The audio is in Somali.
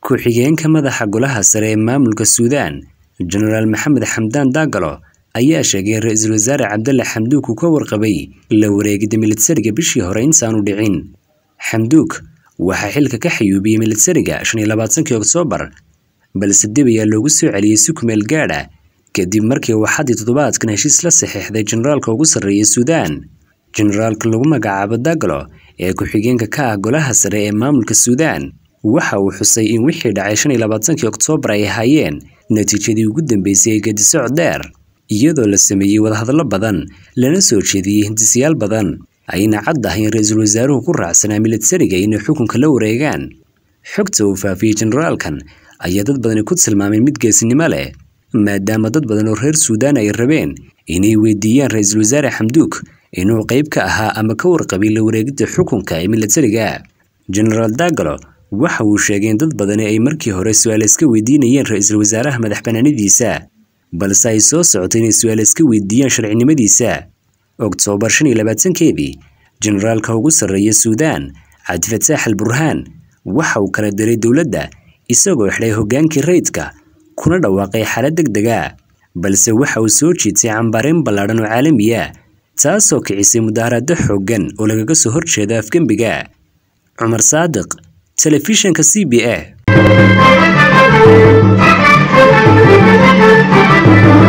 ku-xigeenka madaxa golaha sare ee maamulka suudaan jenaraal maxamed xamdaan daagalo ayaa sheegay in ra-iisul wasaare cabdalle xamduuk uu ka warqabay la wareegida militariga bishii hore intaanu dhicin xamduuk waxaa xilka ka xayuubiyey militariga shan iyo labaatankii oktoobar balse dib ayaa loogu soo celiyey si kumeel gaadha kadib markii uu xaddii toddobaadkan heshiis la saxiixday generaalka ugu sarreeya suudaan generaalka lagu magacaabo dagalo ee ku-xigeenka ka ah golaha sare ee maamulka suudaan waxa uu xusay in wixii dhacay shan iyo labaatankii oktoobar ay ahaayeen natiijadii ugu dambeysay ee gedisocod dheer iyadoo la sameeyey wadahadallo badan lana soo jeediyey hindisayaal badan ayna cad ah in ra-iisul wasaaruhu ku raacsanaa militariga inay xukunka la wareegaan xogta uu faafiyey generaalkan ayaa dad badani ku tilmaamay mid geesinimo leh maadaama dad badan oo reer suudaan ay rabeen inay weydiiyaan ra-iisul wasaare xamduuk inuu qayb ka ahaa ama ka warqabay la wareegidda xukunka ee militariga genaraal dagalo waxa uu sheegay in dad badani ay markii hore su-aal iska weydiinayeen ra-iisul wasaaraha madax banaanidiisa balse ay soo socotay inay su-aal iska weydiiyaan sharcinimadiisa oktoobar shan iyo labaatankeedii generaalka ugu sarreeya suudaan cabdifataax al burhaan waxa uu kala diray dowladda isagoo xidhay hoggaankii rayidka kuna dhawaaqay xaalad deg dega balse waxa uu soo jiitay cambaarayn ballaadhan oo caalamiya taasoo kicisay mudaharaado xooggan oo lagaga soo horjeeda afgembiga cumar saadiq telefishanka c b a